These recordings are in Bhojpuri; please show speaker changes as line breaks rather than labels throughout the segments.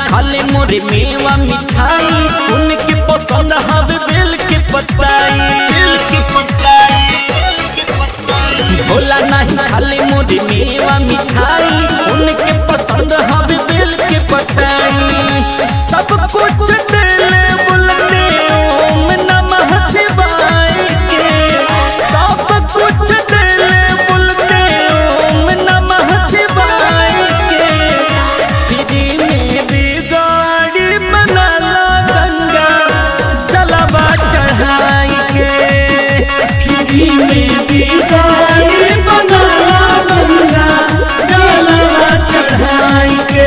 खाले मोरे मेवा मिठाई उनके पसंद हवे बेल के पताई बेल के पताई भोला नहीं खाले मोरे मेवा मिठाई उनके पसंद हवे बेल के पताई सब कुछ दिले बुलते ओम नमः शिवाय के सब कुछ दिले बुलते ओम नमः शिवाय के फ्री में बिगाड़ी बनाला गंगा जलवा चढ़ाई के फ्री में बिगाड़ी बनाला गंगा जलवा चढ़ाई के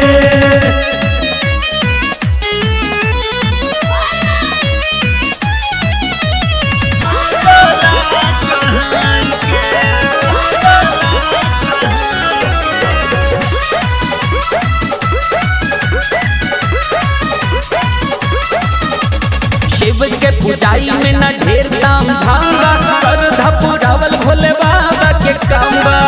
शिव के पुजाई में न ढेर ताम झांगा श्रद्धा पुरावल भोले बाबा के कामबा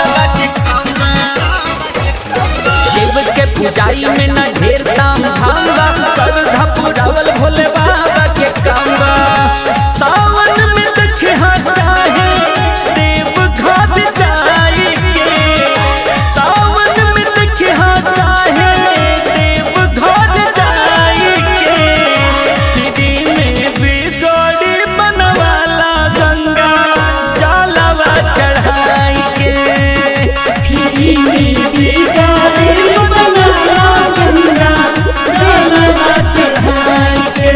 शिव के पुजाई में न ढेर ताम झांगा श्रद्धा पुरावल भोले बाबा के कामबा सावन में देखे हाँ चाहे देव घाट जाई के सावन में देखे हाँ चाहे देव घाट जाई के दीदी में बिगड़ी बनवाला गंगा जलवा चढ़ाई के
फ्री में बिगाड़ी बनाला गंगा जलवा चढ़ाई के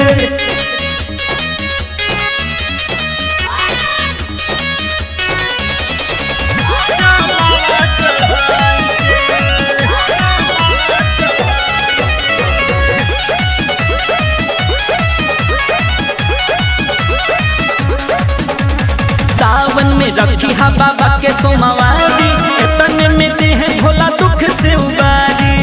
सावन में रखी हा बाबा के सोमवारी इतने में दे है भोला दुख से उबारी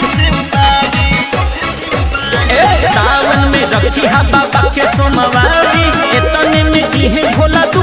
ए, सावन में रखी हा बाबा के सोमवारी इतने में दी है भोला